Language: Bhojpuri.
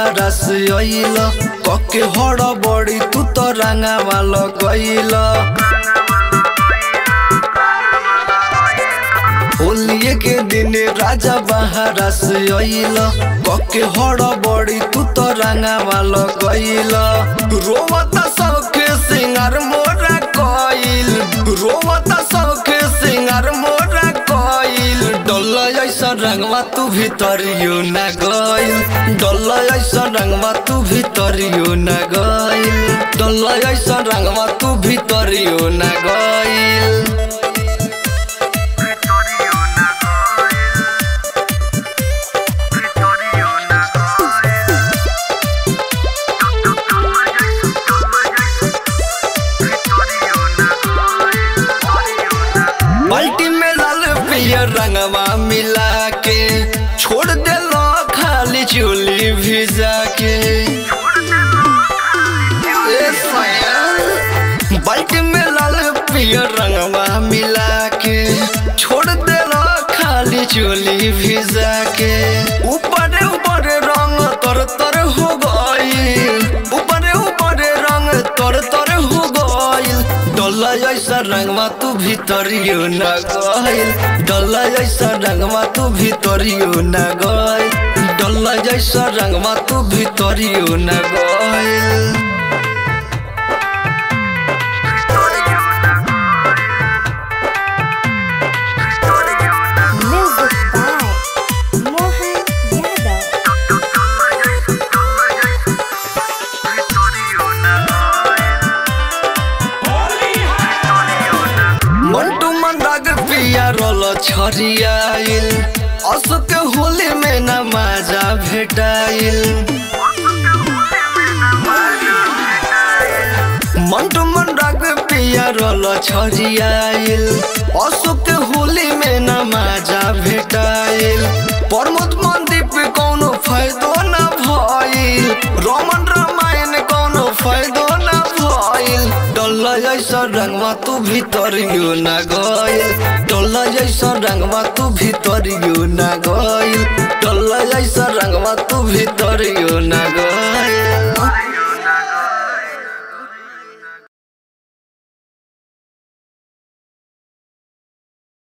बाहर से अइल कके हड़ बड़ी तू तो रंगावा लगइल होलिए के दिन राजा बाहर से अइल कके हड़ बड़ी तू तो रंगावा लगइल रोवता सबके सिंगार मोरा कइल रोवता सबके सिंगार मोरा कइल डल ऐसा रंगवा तू भीतरियो न गइल डल ऐसा रंगवा तू भीतरियो न गइल डल ऐसा रंगवा तू भीतरियो न गइल बाल्टी में लाल पियर रंगवा मिला के छोड़ देलो खाली चोली भिजा के ए सैया। बाल्टी में लाल पियर रंगवा मिला के छोड़ देलो खाली चोली भिजा के ऊपर ऊपर रंग तर तर हो गइल ऊपर ऊपर रंग तर तर हो गइल डल्ला ऐसा रंगवा तू भीतरियो न गइल डल्ला ऐसा रंगवा तू भीतरियो न गइल डल्ला जैसा रंगवा तू भीतरियो न गइल Music by Mohan Yadav. Mantu मन राग पिया रोल छरियाइल अशोक होली में न माजा भेटाइल मंटू मन राग पिया रोल छरियाइल अशोक होली में न माजा भेटाइल प्रमोद मनदीप कौनो फायदो न भइल रोमन रामायण कौनो फायदो न भइल डल्ला जैसा रंगवा तू भीतरियो न गइल डल्ला जैसा रंगवा तू भीतरियो न गइल डल्ला जैसा रंगवा तू भीतरियो न गइल